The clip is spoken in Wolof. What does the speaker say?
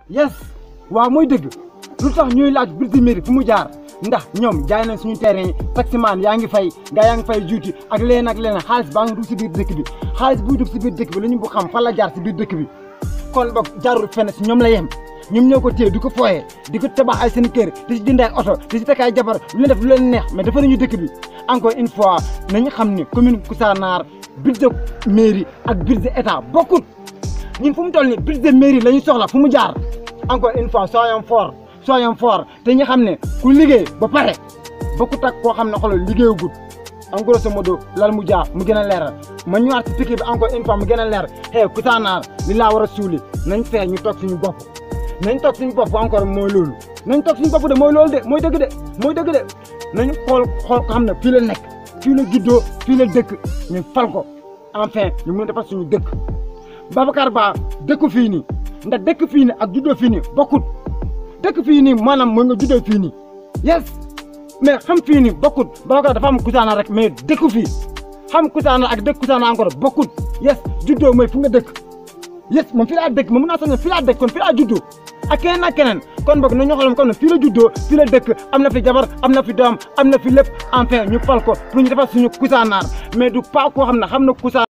yes waaw mooy dëgg lu tax ñuy laaj Brise de Mer fu mu jaar ndax ñoom jaay nañ suñu terrain yi taximaan yaa ngi fay gaa yaa ngi fay juuti ak leneen ak leneen xaalis baa ngi dugg si biir dëkk bi xaalis buy dugg si biir dëkk bi la ñu bu xam fan la jaar si biir dëkk bi kon boog jaarul fenn si ñoom la yem ñoom ñoo ko téye di ko fooyee di ko tabax ay seen kër di si jënd ay oto di si takk ay jabar lu leen def lu leen neex mais dafa nañu dëkk bi encore une fois nañu xam ni commune Koussanar Brise de Mer ak Brise de État bokkut ñun fu mu toll nii Brise de Mer la ñu soxla fu mu jaar encore une fois soyons forts soyons forts te ñu xam ne ku liggéey ba pare bokkut ak koo xam ne xoolal liggéeyagut en grosso modo lal mu jaar mu gën a leeral ma ñëwaat si piquet bi encore une fois mu gën a leer hey Koussanar li laa war a suuli nañ fexe ñu toog suñu bopp nañ toog suñu bopp encore mooy loolu nañ toog suñu bopp de mooy loolu de mooy dëgg de mooy dëgg de nañu xool xool ko xam ne fii la nekk fii la juddoo fii la dëkk ñu fal ko enfin ñu mën a defar suñu dëkk Babacar Ba dëkk fii nii ndax dëkk fii nii ak juddoo fii nii bokkut dëkk fii nii maanaam mën nga juddoo fii nii yes mais xam fii nii bokkut Babacar dafa am Koussanar rek mais dëkk fii xam Koussanar ak dëkk Koussanar encore bokkut yes juddoo mooy fu nga dëkk yes moom fii laa dëkk moom mun naa sax ne fii laa dëkk kon fii laa juddoo ak keneen ak keneen kon boog nañu xool comme ne fii la juddoo fii la dëkk am na fi jabar am na fi doom am na fi lépp enfin ñu fal ko pour ñu defar suñu Koussanar mais du pas koo xam ne xam na Koussanar